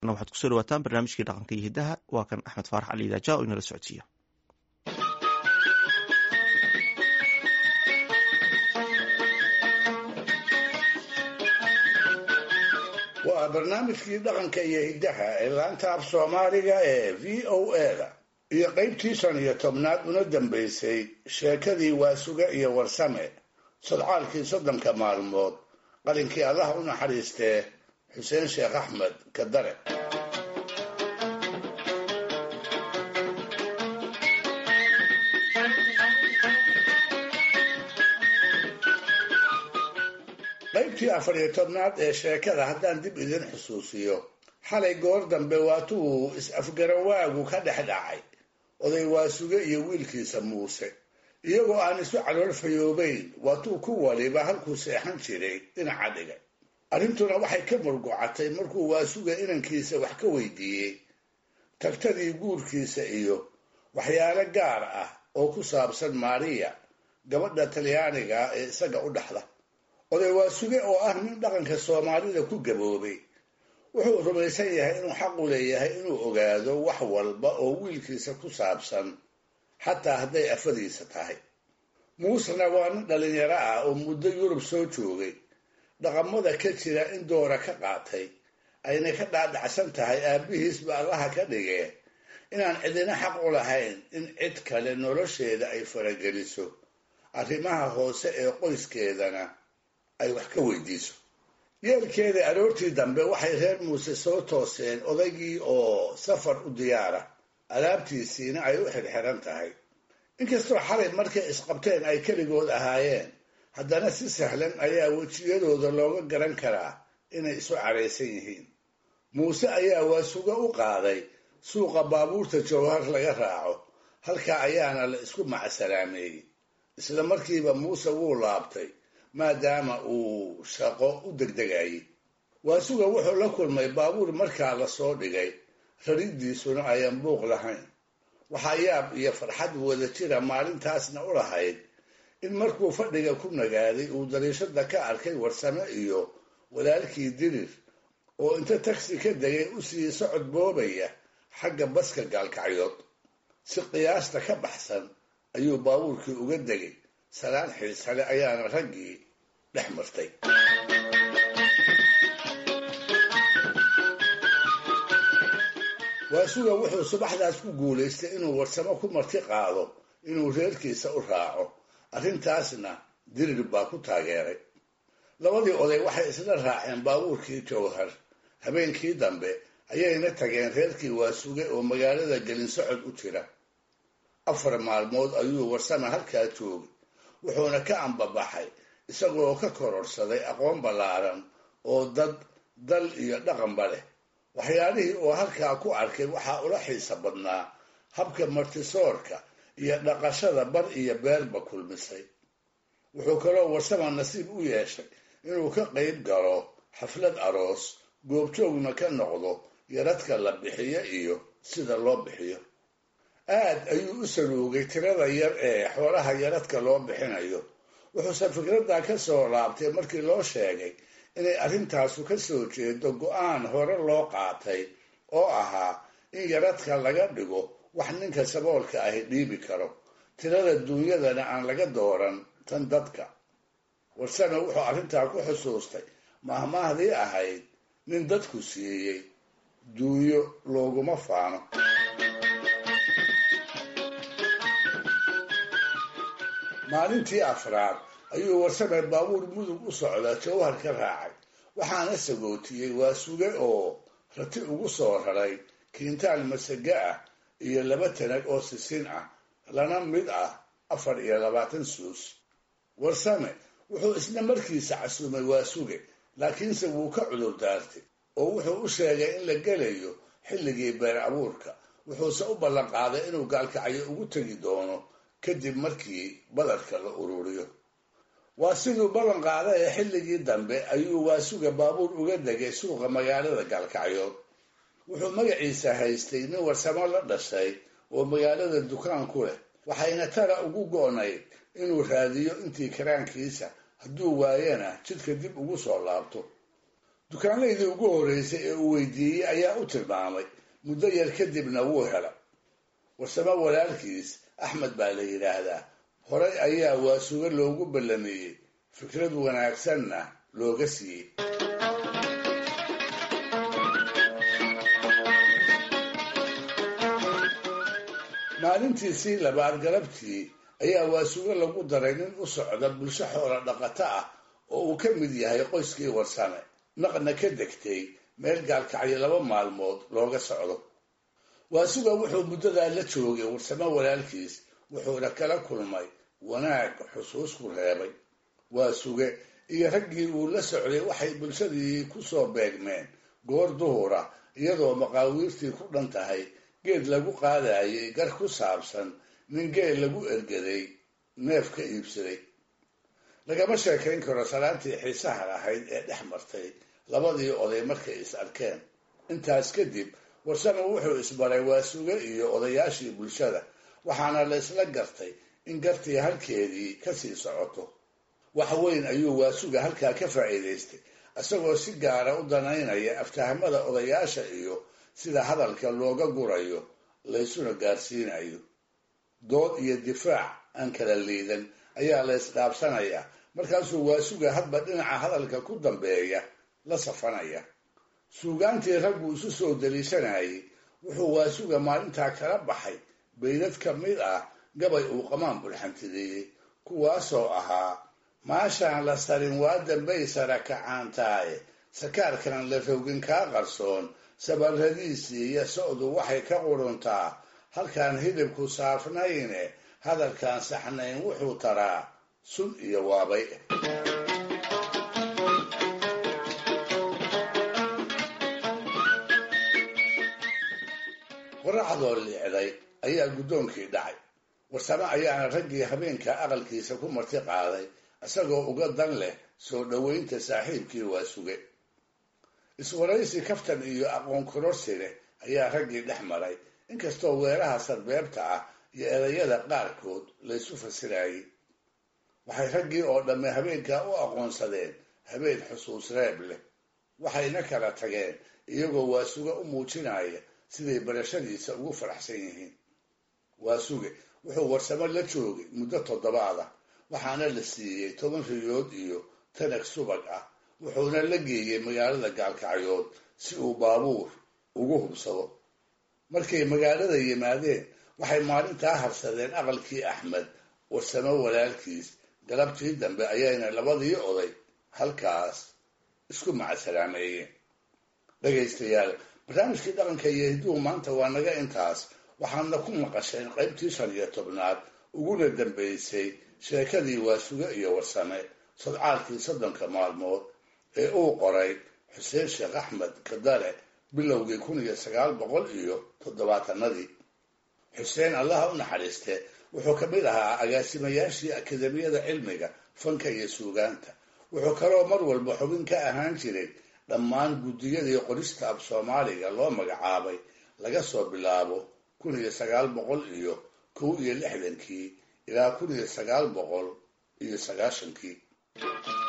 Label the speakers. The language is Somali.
Speaker 1: waxaad kusoo dhawaataan barnaamijkii dhaqanka iyo hiddaha waa kan axmed faarax cali idaaja oo inala socodsiiyo
Speaker 2: waa barnaamijkii dhaqanka iyo hiddaha ee laanta af soomaaliga ee v o a-da iyo qaybtii shan iyo tobnaad una dambaysay sheekadii waasuga iyo warsame sodcaalkii soddonka maalmood qalinkii allaha u naxariistee xuseen sheekh axmed kadare qaybtii afar iyo tobnaad ee sheekada haddaan dib idin xusuusiyo xalay goor dambe waatuu is-afgarawaagu ka dhex dhacay oday waasuge iyo wiilkiisa muuse iyagoo aan isu calool fayoobayn waatuu ku waliba halkuu seexan jiray dhinaca dhigay arrintuna waxay ka murgocatay markuu waasuga inankiisa wax ka weydiiyey tagtadii guurkiisa iyo waxyaalo gaar ah oo ku saabsan maariya gabadha talyaaniga ee isaga u dhaxda oday waasuge oo ah nin dhaqanka soomaalida ku gaboobay wuxuu rumaysan yahay inuu xaqu leeyahay inuu ogaado wax walba oo wiilkiisa ku saabsan xataa hadday afadiisa tahay muusena waa nin dhalinyaro ah oo muddo yurub soo joogay dhaqamada ka jira in doora ka qaatay ayna ka dhaadhacsan tahay aabbihiisba allaha ka dhigee inaan cidina xaq u lahayn in cid kale nolosheeda ay farageliso arrimaha hoose ee qoyskeedana ay wax ka weydiiso yeelkeeda aroortii dambe waxay reer muuse soo tooseen odaygii oo safar u diyaara alaabtiisiina ay u xirxiran tahay inkastoo xalay markay isqabteen ay keligood ahaayeen haddana si sahlan ayaa wejiyadooda looga garan karaa inay isu caraysan yihiin muuse ayaa waasuga u qaaday suuqa baabuurta jawhar laga raaco halkaa ayaana la isku macsalaameeyey isla markiiba muuse wuu laabtay maadaama uu shaqo u degdegayay waasuga wuxuu la kulmay baabuur markaa lasoo dhigay raridiisuna ayaan buuq lahayn waxaa yaab iyo farxad wada jira maalintaasna u lahayd in markuu fadhiga ku nagaaday uu dariishada ka arkay warsame iyo walaalkii dirir oo inta tagsi ka degay u sii socod boobaya xagga baska gaalkacyood si qiyaasta ka baxsan ayuu baabuurkii uga degay salaan xiisale ayaana raggii dhex martay waasuga wuxuu subaxdaas ku guulaystay inuu warsamo ku marti qaado inuu reerkiisa u raaco arrintaasna dirir baa ku taageeray labadii oday waxay isla raaceen baabuurkii jawhar habeenkii dambe ayayna tageen reerkii waasuge oo magaalada gelinsocod u jira afar maalmood ayuu warsame halkaa joogay wuxuuna ka ambabaxay isagoo ka kororsaday aqoon ballaaran oo dad dal iyo dhaqanba leh waxyaalihii oo halkaa ku arkay waxaa ula xiisa badnaa habka martisoorka iyo dhaqashada bar iyo beerba kulmisay wuxuu kaloo warsama nasiib u yeeshay inuu ka qayb galo xaflad aroos goobjoogna ka noqdo yaradka la bixiyo iyo sida loo bixiyo aad ayuu u saluugay tirada yar ee xoolaha yaradka loo bixinayo wuxuuse fikraddaa ka soo laabtay markii loo sheegay inay arrintaasu ka soo jeedo go-aan hore loo qaatay oo ahaa in yaradka laga dhigo wax ninka saboolka ahi dhiibi karo tirada duunyadana aan laga dooran tan dadka warsame wuxuu arrintaa ku xusuustay mahmaahdii ahayd nin dadku siiyey duunyo looguma faano maalintii afraad ayuu warsame baabuur mudug u socda jawhar ka raacay waxaana sagootiyey waasuge oo rati ugu soo raray kiintaal masaga ah iyo laba tanag oo sisin ah lana mid ah afar iyo labaatan suus warsame wuxuu isna markiisa casuumay waasuge laakiinse wuu ka cudur daartay oo wuxuu u sheegay in la gelayo xilligii beer abuurka wuxuuse u ballanqaaday inuu gaalkacyo ugu tegi doono kadib markii badarka la ururiyo waa siduu ballan qaada ee xilligii dambe ayuu waasuga baabuur uga degay suuqa magaalada gaalkacyood wuxuu magaciisa haystay nin warsamo la dhashay oo magaalada dukaan ku leh waxayna tara ugu go-nayd inuu raadiyo intii karaankiisa hadduu waayana jidka dib ugu soo laabto dukaanlaydii ugu horreysay ee uu weydiiyey ayaa u tilmaamay muddo yar kadibna wuu hela warsamo walaalkiis axmed baa la yidhaahdaa horay ayaa waasuga loogu ballameeyey fikrad wanaagsanna looga siiyey maalintiisii labaad galabtii ayaa waasugo lagu daray nin u socda bulsho xoola dhaqato ah oo uu ka mid yahay qoyskii warsame naqna ka degtay meel gaalkacyo laba maalmood looga socdo waasuga wuxuu muddadaa la joogay warsamo walaalkiis wuxuuna kala kulmay wanaag xusuus ku reebay waasuge iyo raggii uu la socday waxay bulshadii ku soo beegmeen goor duhura iyadoo maqaawiirtii ku dhan tahay geed lagu qaadayay gar ku saabsan nin geel lagu ergaday neef ka iibsaday lagama sheekayn karo salaantii xiisaha lahayd ee dhex martay labadii oday markay is arkeen intaas kadib warsame wuxuu isbaray waasuge iyo odayaashii bulshada waxaana la isla gartay in gartii halkeedii kasii socoto wax weyn ayuu waasuga halkaa ka faa'iidaystay isagoo si gaara u danaynaya aftahamada odayaasha iyo sida hadalka looga gurayo laysuna gaarsiinayo dood iyo difaac aan kala liidan ayaa la ysdhaabsanayaa markaasuu waasuga hadba dhinaca hadalka ku dambeeya la safanaya suugaantii raggu isu soo daliishanayay wuxuu waasuga maalintaa kala baxay baydad ka mid ah gabay uu qamaan bulxantideeyey kuwaasoo ahaa maashaan la sarin waa dambay sara kacaantaaye sakaarkan la rogin kaa qarsoon sabarradiisii iyo socdu waxay ka quruntaa halkaan hidibku saafnayne hadalkaan saxnayn wuxuu taraa sun iyo waabay qorraxdoo liicday ayaa guddoonkii dhacay warsame ayaana raggii habeenka aqalkiisa ku marti qaaday isagoo uga dan leh soo dhoweynta saaxiibkii waa suge iswaraysi kaftan iyo aqoon kororsi leh ayaa raggii dhex maray inkastoo weeraha sarbeebta ah iyo erayada qaarkood laysu fasirayay waxay raggii oo dhamme habeenkaa u aqoonsadeen habeen xusuus reeb leh waxayna kala tageen iyagoo waasuge u muujinaya siday barashadiisa ugu faraxsan yihiin waasuge wuxuu warsamo la joogay muddo toddobaad ah waxaana la siiyey toban riyood iyo tanag subag ah wuxuuna la geeyey magaalada gaalkacyood si uu baabuur ugu hubsado markay magaalada yimaadeen waxay maalintaa harsadeen aqalkii axmed warsamo walaalkiis galabtii dambe ayayna labadii oday halkaas isku macasalaameeyeen dhegaystayaal barnaamijkii dhaqanka iyo hidduhu maanta waa naga intaas waxaadna ku maqasheen qaybtii shan iyo tobnaad uguna dambaysay sheekadii waasuge iyo warsame sadcaalkii soddonka maalmood ee uu qoray xuseen sheekh axmed kadare bilowgii kun iyo sagaal boqol iyo toddobaatanadii xuseen allaha u naxariiste wuxuu ka mid ahaa agaasimayaashii akademiyada cilmiga fanka iyo suugaanta wuxuu kaloo mar walba xubin ka ahaan jiray dhammaan guddiyadii qorista af soomaaliga loo magacaabay laga soo bilaabo kun iyo sagaal boqol iyo kow iyo lixdankii ilaa kun iyo sagaal boqol iyo sagaashankii